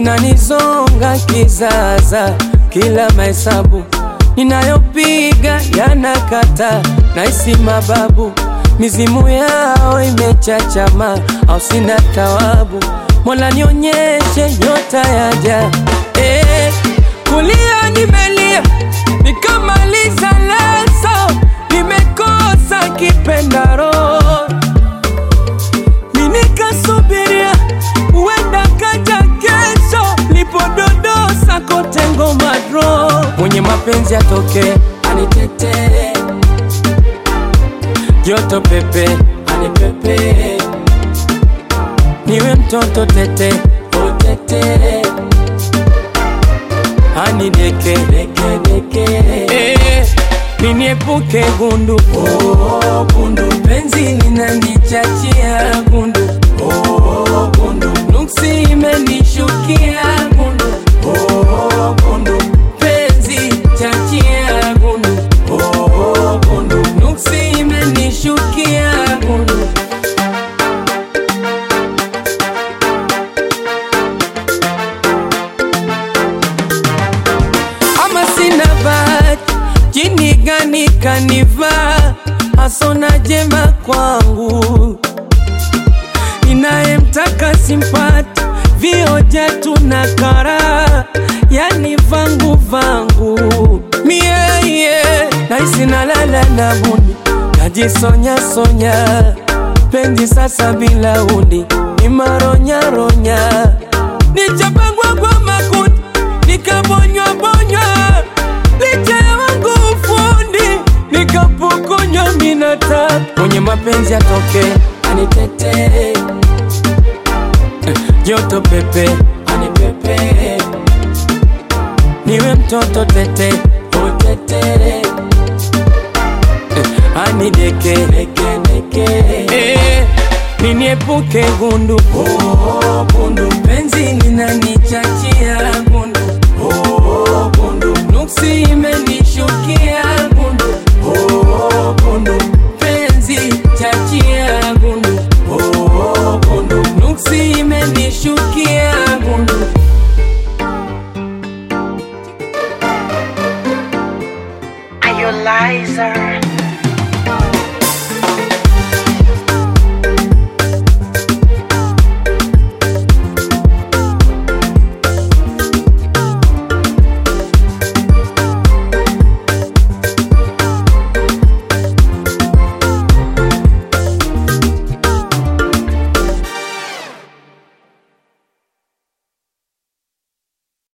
zinanizonga kizaza, kila mahesabu ninayopiga yanakata, naisi mababu mizimu yao imechachama, au sina tawabu. Mola nionyeshe nyota yaja, eh, kulia nimelia nikamaliza leso, nimekosa kipendaro minikasubiria uenda kaja kesho, lipododosa kote ngoma dro, mwenye mapenzi atoke anitetee, joto pepe anipepe, niwe mtoto tete utete, anideke deke deke, eh, niniepuke gundu oh, gundu penzi linanichachia gundu oh, gundu nuksi imenishukia gundu oh, gundu penzi chachia gundu oh, gundu nuksi imenishukia gundu ama sina bahati, jini gani kanivaa, hasona jema kwangu, ninayemtaka simpati, vioja tuna kara, yani vangu vangu mie yeah. naisi nalala na buni, najisonya sonya, penzi sasa bila uni, ni maronya ronya, nichapangwa kwa makundi nikabonywa bonywa licha ya wangu ufundi nikapokonywa minata mwenye mapenzi atoke anitetee Eh, joto pepe anipepe niwe mtoto tete utetere Eh, anideke deke deke eh, niniepuke gundu oh, gundu penzi linanichachia gundu oh, gundu nuksi imenishukia gundu oh, gundu penzi chachia gundu oh, gundu nuksi imenishukia gundu Are you liar?